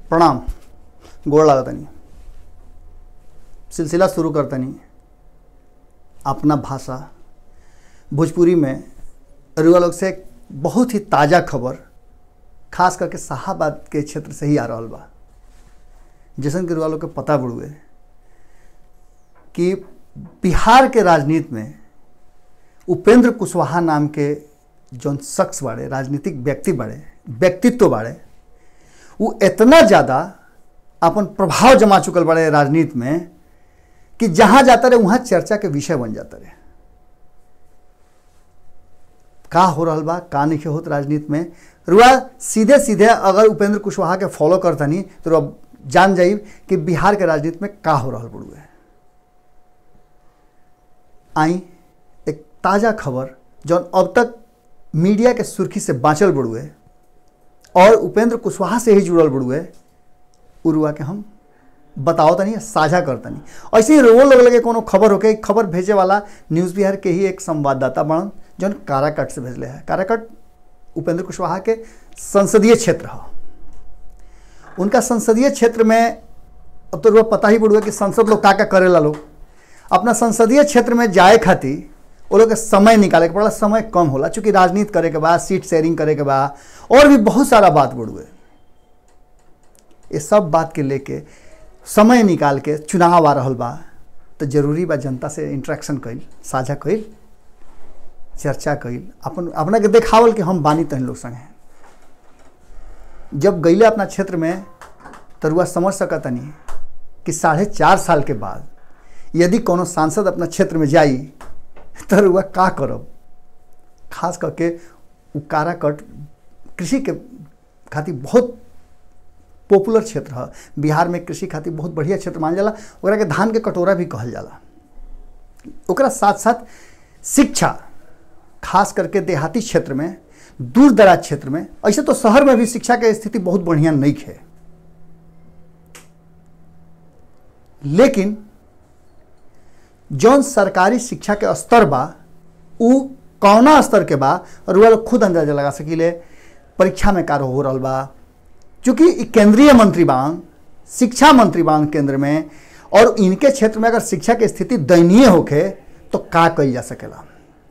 प्रणाम गोड़ लागतनी सिलसिला शुरू करतनी अपना भाषा भोजपुरी में रुआ लोग से एक बहुत ही ताज़ा खबर खास करके शाहाबाद के क्षेत्र से ही आ रहा बा जैसन कि रुआ लोग के पता बड़ुए कि बिहार के राजनीति में उपेंद्र कुशवाहा नाम के जौन शख्स बाड़े राजनीतिक व्यक्ति बाड़े व्यक्तित्व बाड़े वो इतना ज़्यादा अपन प्रभाव जमा चुकल बाड़े राजनीति में कि जहाँ जाता रहे वहाँ चर्चा के विषय बन जाता रहे का हो रहा बा का नहीं होत राजनीति में रुआ सीधे सीधे अगर उपेंद्र कुशवाहा के फॉलो करतनी तो रुआ जान जाई कि बिहार के राजनीति में का हो रहा बड़ुए आई एक ताज़ा खबर जौन अब तक मीडिया के सुर्खी से बाँचल बड़ुए और उपेंद्र कुशवाहा से ही जुड़ल बड़ुए उरुआ के हम बताओ तनी साझा करतनी ऐसे ही रोल लोग लगे कोनो खबर होके खबर भेजे वाला न्यूज़ बिहार के ही एक संवाददाता बनन जौन काराकट से भेजले है काराकट उपेंद्र कुशवाहा के संसदीय क्षेत्र है उनका संसदीय क्षेत्र में अब तो रुआ पता ही पड़ुआ कि संसद लोग का का करेला लोग अपना संसदीय क्षेत्र में जाए खातिर वो लोग के समय निकाले के पड़ा समय कम होला चूंकि राजनीति करे के बाद सीट शेयरिंग करे के बाद और भी बहुत सारा बात बढ़ुए ये सब बात के लेके समय निकाल के चुनाव आ रहा बा तो जरूरी बा जनता से इंटरेक्शन कईल साझा कईल चर्चा कईल अपन अपना के देखावल कि हम बानी तहन लोग संगे जब गईले अपना क्षेत्र में तरुआ समझ सकतनी कि साढ़े चार साल के बाद यदि कोनो सांसद अपना क्षेत्र में जाई तरुआ का करब खास करके उ काराकट कृषि के खातिर बहुत पॉपुलर क्षेत्र है बिहार में कृषि खातिर बहुत बढ़िया क्षेत्र मानल जाला ओकरा के धान के कटोरा भी कहल जाला ओकरा साथ साथ शिक्षा खास करके देहाती क्षेत्र में दूर दराज क्षेत्र में ऐसे तो शहर में भी शिक्षा के स्थिति बहुत बढ़िया नहीं है लेकिन जौन सरकारी शिक्षा के स्तर बा उ कौना स्तर के बा और वह लोग खुद अंदाजा लगा सकीले परीक्षा में कार्य हो रहा बा चूंकि इ केंद्रीय मंत्री बांग शिक्षा मंत्री बांग केंद्र में और इनके क्षेत्र में अगर शिक्षा की स्थिति दयनीय होखे तो का कही जा सकेला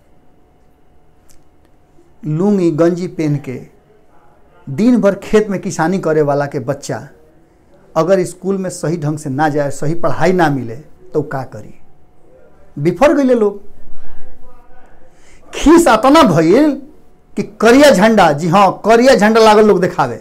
लुंगी गंजी पहन के दिन भर खेत में किसानी करे वाला के बच्चा अगर स्कूल में सही ढंग से ना जाए सही पढ़ाई ना मिले तो का करी बिफर गए लोग खीस अतना भइल कि करिया झंडा जी हाँ करिया झंडा लागल लोग दिखावे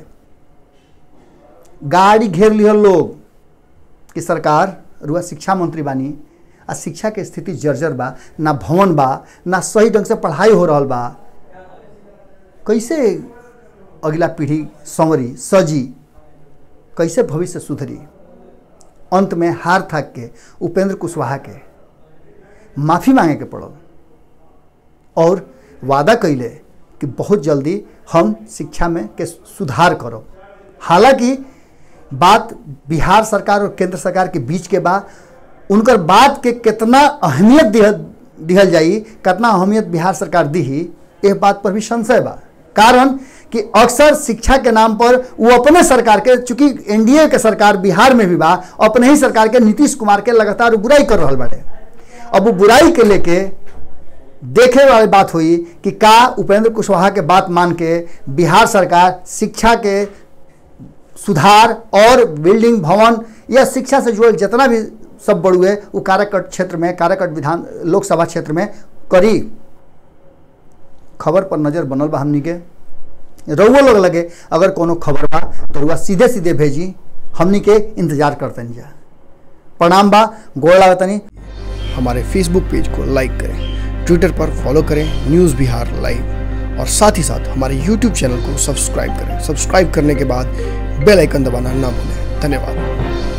गाड़ी घेर लिहल लोग कि सरकार रुआ शिक्षा मंत्री बानी आ शिक्षा के स्थिति जर्जर बा ना भवन बा ना सही ढंग से पढ़ाई हो रहा बा कैसे अगला पीढ़ी संवरी सजी कैसे भविष्य सुधरी अंत में हार थाक के उपेंद्र कुशवाहा के माफ़ी मांगे के पड़ल और वादा कैले कि बहुत जल्दी हम शिक्षा में के सुधार करब हालांकि बात बिहार सरकार और केंद्र सरकार के बीच के बा उनकर बात के कितना अहमियत दिहल दिहल जाई कितना अहमियत बिहार सरकार दी यह बात पर भी संशय बा कारण कि अक्सर शिक्षा के नाम पर वो अपने सरकार के चूंकि एनडीए के सरकार बिहार में भी बा अपने ही सरकार के नीतीश कुमार के लगातार बुराई कर रहा बाटे अब वो बुराई के लेके देखे वाली बात हुई कि का उपेंद्र कुशवाहा के बात मान के बिहार सरकार शिक्षा के सुधार और बिल्डिंग भवन या शिक्षा से जुड़ल जितना भी सब बड़ुए वो काराकट क्षेत्र में काराकट विधान लोकसभा क्षेत्र में करी खबर पर नज़र बनल बा हमनी के रउआ लोग लगे अगर कोनो खबर बा तो रुआ सीधे सीधे भेजी हमनी के इंतजार करतनी जा प्रणाम बा गोड़ लागतनी हमारे फेसबुक पेज को लाइक करें ट्विटर पर फॉलो करें न्यूज़ बिहार लाइव और साथ ही साथ हमारे यूट्यूब चैनल को सब्सक्राइब करें सब्सक्राइब करने के बाद बेल आइकन दबाना ना भूलें धन्यवाद